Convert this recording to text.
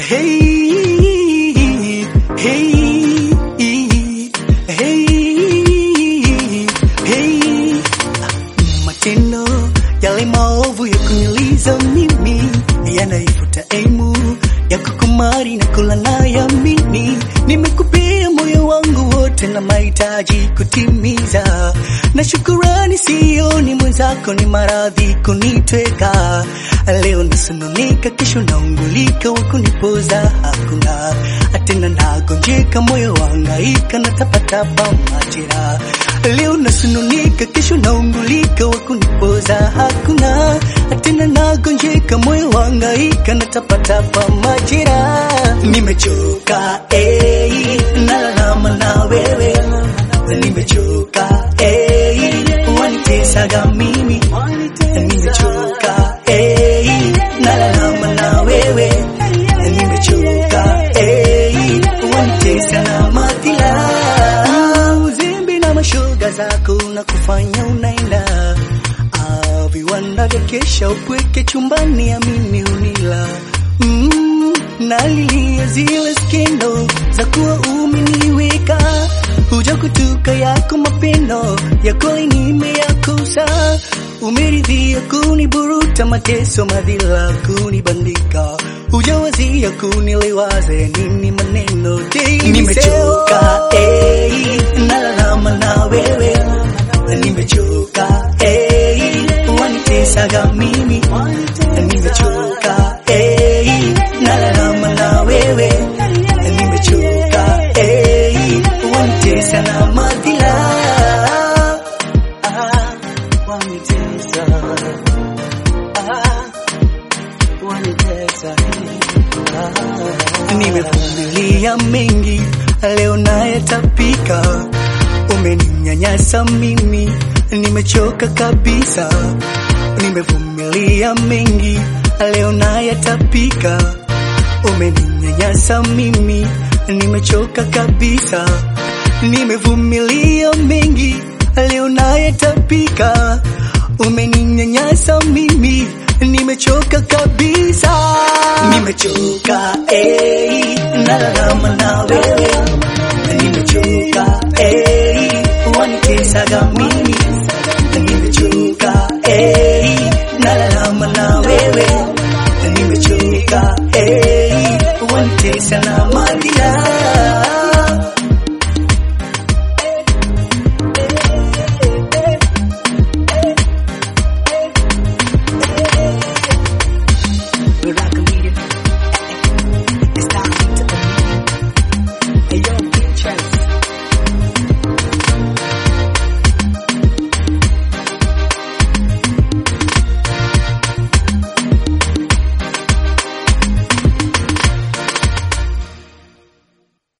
Hey, hey, hey, hey. Matendo yale maovu ya kuniliza mimi yanaifuta aimu ya kukumari na kula nayamini. Nimekupea moyo wangu wote na mahitaji kutimiza, na shukurani sioni mwenzako, ni maradhi kunitweka. Leo nasononika, kesho naungulika, wa kunipoza hakuna tena, nagonjeka moyo wangaika na tapatapa majira. Leo nasononika, kesho naungulika, wa kunipoza hakuna tena, nagonjeka moyo wangaika na tapatapa majira. Nimechoka eh, nalalama na wewe, nimechoka eh, wanitesaga mimi, nimechoka eh, nalalama na wewe, nimechoka eh, wanitesa na madhila, uzimbi na mashoga zako na kufanya unaenda Ah, viwanda vya kesha upweke chumbani, amini unila mm, nalilia zile skendo za kuwa umeniweka huja kutuka yako mapendo yako nimeyakosa, umeridhia kuniburuta mateso madhila kunibandika, hujawazia kunilewaze nini maneno daily nimechoka eh, nalalama na wewe nimechoka eh, wanitesaga mimi nimechoka eh, nalalama na wewe nimechoka eh, wanitesa na madhila ah, wanitesa ah, wanitesa ah, nimevumilia mengi leo nayetapika umeninyanyasa mimi, nimechoka kabisa. Nimevumilia mengi, leo nayatapika. Umeninyanyasa mimi, nimechoka kabisa. Nimevumilia mengi, leo nayatapika. Umeninyanyasa mimi, nimechoka kabisa. Nimechoka eh, nalalama na wewe